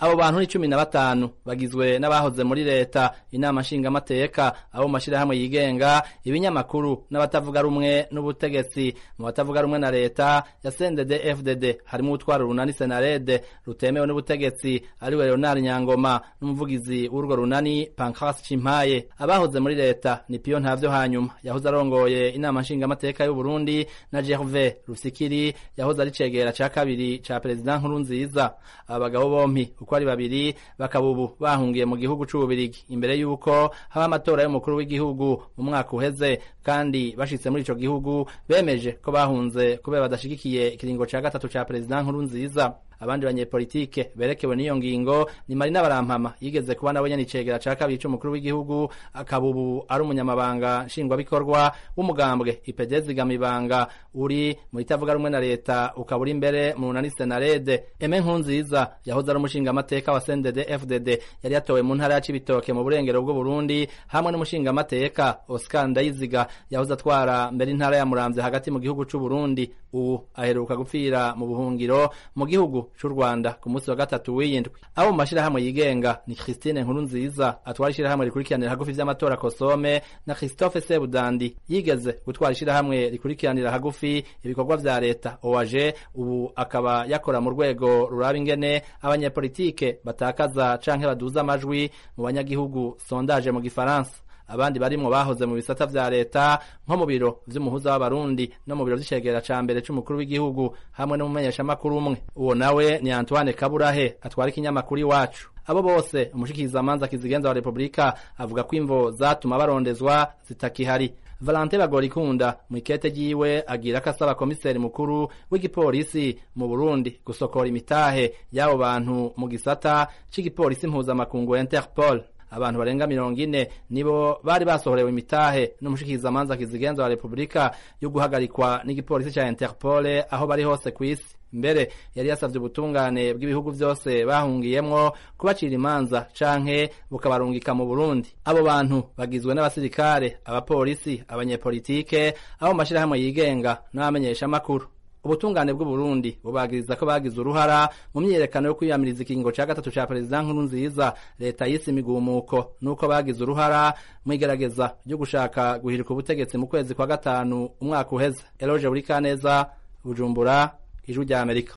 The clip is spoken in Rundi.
abo bantu ni cumi na batanu bagizwe n'abahoze muri leta inama nshingamateka abo mu mashirahamwe yigenga ibinyamakuru n'abatavuga rumwe n'ubutegetsi mu batavuga rumwe na leta ya CNDD FDD harimo utwara runani senarede rutemewe n'ubutegetsi ariwe Leonard Nyangoma n'umuvugizi w'urwo runani Pancras Chimpaye abahoze muri leta ni Pio Ntavyo hanyuma yahoze arongoye inama nshingamateka y'u Burundi na Gervais Rusikiri yahoze ari cegera ca kabiri ca president nkuru nziza aba bagabo bompi uko ari babiri bakaba ubu bahungiye mu gihugu c'ububirigi imbere y'uko haba amatora y'umukuru w'igihugu mu mwaka uheze kandi bashitse muri ico gihugu bemeje ko bahunze kubera badashigikiye ikiringo ca gatatu ca president nkuru nziza abandi banyepolitike berekewe n'iyo ngingo ni Marina Barampama yigeze kuba nawe nyene icegera ca kabiri c'umukuru w'igihugu akaba ubu ari umunyamabanga nshingwabikorwa w'umugambwe IPD zigamibanga uri mu itavuga rumwe na leta ukaba uri imbere mu runani senarede Eme Nkunziza yahoze ari umushingamateka wa CNDD FDD yari yatowe mu ntara ya Cibitoke mu burengero bw'u Burundi hamwe n'umushingamateka Oscar Ndayiziga yahoze atwara mbere intara ya Muramvya hagati mu gihugu c'u Burundi ubu aheruka gupfira mu buhungiro mu gihugu c'u Rwanda ku munsi wa gatatu w'iyindwi abo mu mashirahamwe yigenga ni Christine Nkuru nziza atwara ishirahamwe rikurikiranira hagufi vy'amatora Kosome na Christophe Sebudandi yigeze gutwara ishirahamwe rikurikiranira hagufi ibikorwa vya leta OAG ubu akaba yakora mu rwego ruraba ingene abanyepolitike batakaza canke baduza amajwi mu banyagihugu sondage mu gifaransa abandi barimwo bahoze mu bisata vya leta nko mu biro vy'umuhuza w'abarundi no mu biro vy'icegera ca mbere c'umukuru w'igihugu hamwe n'umumenyeshamakuru umwe uwo nawe ni Antoine Kaburahe atwara ikinyamakuru iwacu abo bose umushikizamanza kizigenza wa Republika avuga ko imvo zatuma barondezwa zitakihari Valente Bagorikunda mu ikete ryiwe agira ko asaba komiseri mukuru w'igipolisi mu Burundi gusokora imitahe y'abo bantu mu gisata c'igipolisi mpuzamakungu Interpol abantu barenga mirongo ine nibo bari basohorewe imitahe n'umushikizamanza kizigenza wa Republika yo guhagarikwa n'igipolisi ca Interpol aho bari hose kw'isi mbere yari yasavye ubutungane bw'ibihugu vyose bahungiyemwo kubacira imanza canke bukabarungika mu Burundi abo bantu bagizwe n'abasirikare abapolisi abanyepolitike abo mu mashirahamwe yigenga n'abamenyesha makuru ubutungane bw'u Burundi bubagiriza ko bagize uruhara mu myiyerekano yo kwiyamiriza ikiringo ca gatatu ca perezida nkuru nziza leta yise imigumuko nuko bagize uruhara mu igerageza ryo gushaka guhirika ubutegetsi mu kwezi kwa gatanu umwaka uheze Eloge Burikaneza Bujumbura ijwi rya Amerika